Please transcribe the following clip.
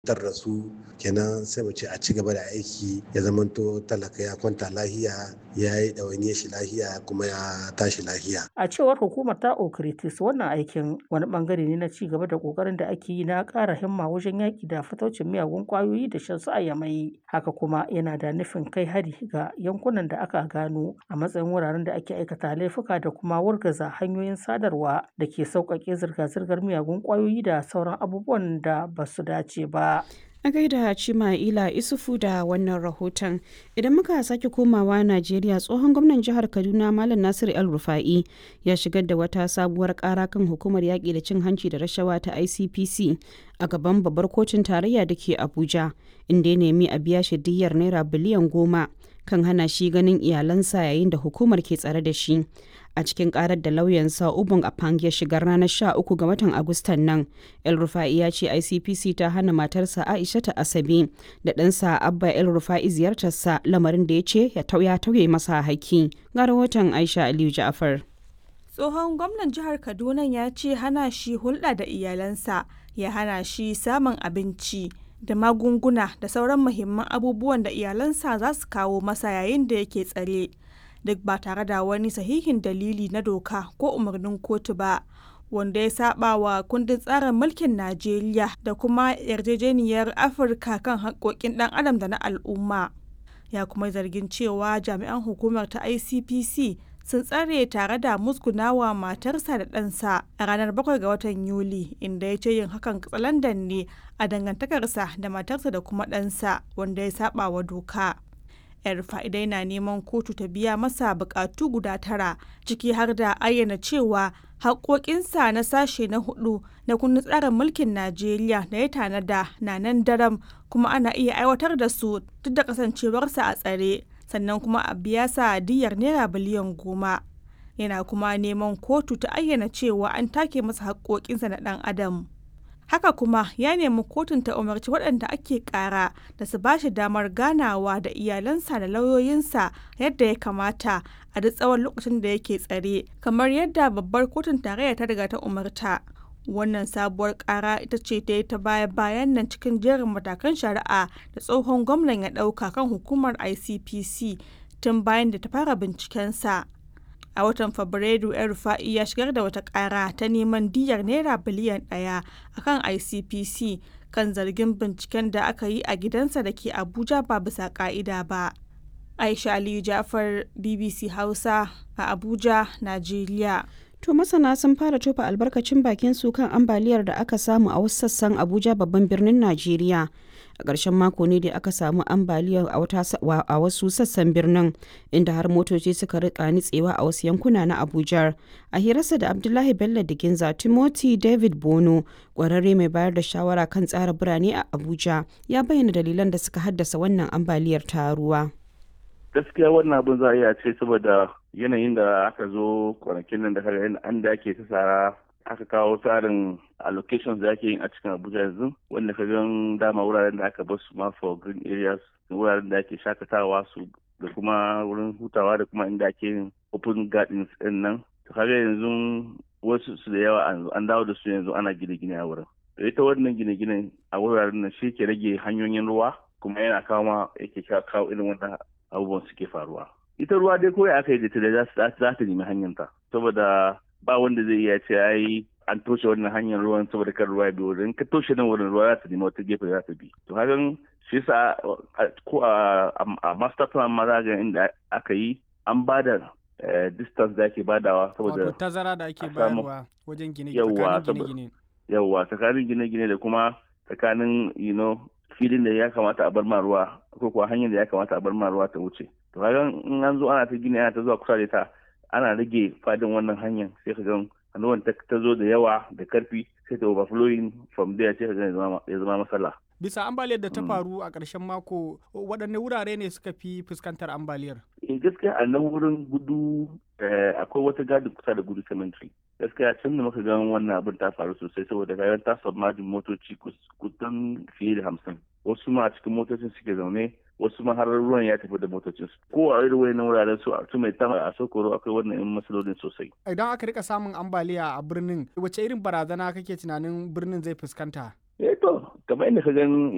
tar da su kenan sai mu ce a ci gaba da aiki ya zamanto talaka ya kwanta lahiya ya yi ɗawainiyar shi lahiya kuma ya tashi lahiya. A cewar hukumar ta Okritis wannan aikin wani bangare ne na ci gaba da kokarin da ake yi na ƙara himma wajen yaƙi da fataucin miyagun ƙwayoyi da shan su a yamai. Haka kuma yana da nufin kai hari ga yankunan da aka gano a matsayin wuraren da ake aikata laifuka da kuma wargaza hanyoyin sadarwa da ke sauƙaƙe zirga-zirgar miyagun ƙwayoyi da sauran abubuwan da ba su dace ba. A gaida Cima'ila Isufu da wannan rahoton. Idan muka sake komawa Najeriya tsohon gwamnan jihar Kaduna Malam Nasiru El Rufa'i ya shigar da wata sabuwar kara kan hukumar yaƙi da cin hanci da rashawa ta ICPC a gaban babbar kotun tarayya da ke Abuja inda ya nemi a biya shi diyyar naira biliyan goma kan hana shi ganin iyalansa yayin da hukumar ke tsare da shi. a cikin karar da lauyansa ubun apang ya shigar ranar 13 ga watan agustan nan el rufa'i ya ce icpc ta hana matarsa aisha ta asabe da ɗansa abba el rufa'i ziyartarsa lamarin da ya ce ya tauya tauye masa haƙƙi ga rahoton aisha aliyu ja'afar tsohon gwamnan jihar kaduna ya ce hana shi hulɗa da iyalansa ya hana shi samun abinci da magunguna da sauran muhimman abubuwan da iyalansa za su kawo masa yayin da yake tsare duk ba tare da wani sahihin dalili na doka ko umarnin kotu ba wanda ya saba wa kundin tsarin mulkin najeriya da kuma yarjejeniyar afirka kan haƙƙoƙin ɗan adam da na al'umma ya kuma zargin cewa jami'an hukumar ta icpc sun tsare tare da musgunawa matarsa da ɗansa a ranar 7 ga watan yuli inda ya ce yin hakan katsalandan ne a dangantakarsa da matarsa da kuma ɗansa wanda ya saba wa doka yar fa'idai na neman kotu ta biya masa bukatu guda tara ciki har da ayyana cewa haƙoƙinsa na sashe na hudu na kundin tsarin mulkin najeriya da ya tanada na nan daram kuma ana iya aiwatar da su duk da kasancewarsa a tsare sannan kuma a biya sa diyar naira biliyan goma yana kuma neman kotu ta ayyana cewa an take masa haƙoƙinsa na ɗan adam haka kuma ya nemi kotun ta umarci waɗanda ake ƙara da su ba shi damar ganawa da iyalansa da lauyoyinsa yadda ya kamata a duk tsawon lokacin da yake tsare kamar yadda babbar kotun tarayya ta riga ta umarta wannan sabuwar ƙara ita ce ta yi ta baya bayan nan cikin jerin matakan shari'a da tsohon gwamnan ya ɗauka kan hukumar icpc tun bayan da ta fara bincikensa a watan fabrairu yan rufa'i ya shigar da wata kara ta neman diyar naira biliyan daya akan icpc kan zargin binciken da aka yi a gidansa da ke abuja ba bisa ka'ida ba aisha aliyu jafar bbc hausa a abuja najeriya To masana sun fara tofa albarkacin bakin su kan ambaliyar da aka samu a wasu sassan Abuja babban birnin Najeriya. A ƙarshen mako ne da aka samu ambaliyar a wasu sassan birnin inda har motoci suka rika nitsewa a wasu yankuna na Abuja. A hirarsa da Abdullahi Bello da Ginza Timothy David Bono, ƙwararre mai bayar da shawara kan tsara birane a Abuja, ya bayyana dalilan da suka haddasa wannan ambaliyar ta ruwa. gaskiya wannan abin za a iya ce saboda yanayin da aka zo kwanakin nan da kaga an da ake ta tsara aka kawo tsarin allocations da ake yin a cikin abuja yanzu wanda ka gan dama wuraren da aka basu ma for green areas wuraren da ake shakatawa su da kuma wurin hutawa da kuma inda ake yin open gardens din nan to kaga yanzu wasu su da yawa an dawo da su yanzu ana gine-gine a wurin ita wannan gine-gine a wuraren nan shi ke rage hanyoyin ruwa kuma yana kawo ma yake kawo irin wannan abubuwan suke faruwa ita ruwa dai kawai aka yi da ta za ta nemi hanyarta saboda ba wanda zai iya ce ai an toshe wannan hanyar ruwan saboda kan ruwa ya bi wurin ka toshe nan wurin ruwa za ta nemi wata gefe za ta bi to hakan shi yasa ko a master plan ma za ga inda aka yi an ba da distance da ake badawa saboda wato tazara da ake bayarwa wajen gine-gine yawwa tsakanin gine-gine da kuma tsakanin you know filin da ya kamata a bar ma ruwa ko kuwa hanyar da ya kamata a bar ma ruwa ta wuce to kaga in an zo ana ta gini ana ta zuwa kusa da ta ana rage fadin wannan hanyar sai ka ga ruwan ta zo da yawa da karfi sai ta overflowing from there sai ka ga ya zama matsala bisa ambaliyar da ta faru a ƙarshen mako waɗanne wurare ne suka fi fuskantar ambaliyar eh gaskiya a nan wurin gudu akwai wata gadi kusa da gudu cemetery gaskiya can da muka ga wannan abin ta faru sosai saboda kayan ta submerging motoci kusan fiye da hamsin wasu ma a cikin motocin suke zaune wasu ma har ruwan ya tafi da motocin su ko a irin wayannan wuraren su a mai tama a sokoro akwai wannan yan matsalolin sosai idan aka rika samun ambaliya a birnin wace irin barazana kake tunanin birnin zai fuskanta eh to kamar inda ka gani